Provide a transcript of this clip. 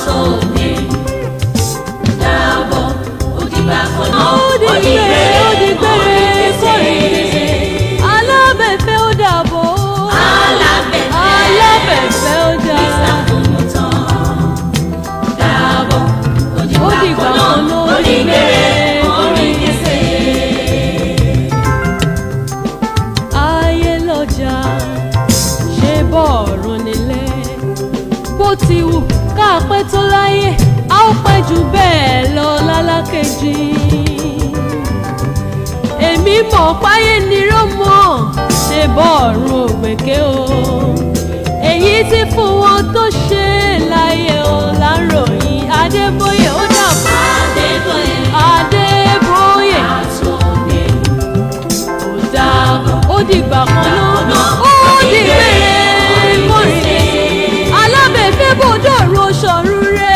sóde dàbọ̀ òdìgbà kan náà ó di gbére ó di gbére kórìíre alábẹ̀fẹ́ ó dàbọ̀ alábẹ̀fẹ́ alábẹ̀fẹ́ ó dà ìsàkóso tán dàbọ̀ ó òdìgbà dìgbà kan kan náà ló ó di di gbére gbére orí kórìíre. ayé lọ́jà ṣe bọ́ọ̀rùn nílẹ̀ bó ti wù ká pẹ́ tó láyé a ó pẹ́ jù bẹ́ẹ̀ lọ lálákejì èmi mọ̀ páyé ni rómọ̀ ṣe bọ́ọ̀rùn ògbèké o èyí tí fún wọn tó ṣe láyé o láròyìn adébóyè ó dàbọ̀ adébóyè adébóyè àtòdè ó dàbọ̀ ó dìgbà kan náà ó di gbére kórìíre alábẹ̀fẹ́ bòdò ro sọ̀rùn rẹ̀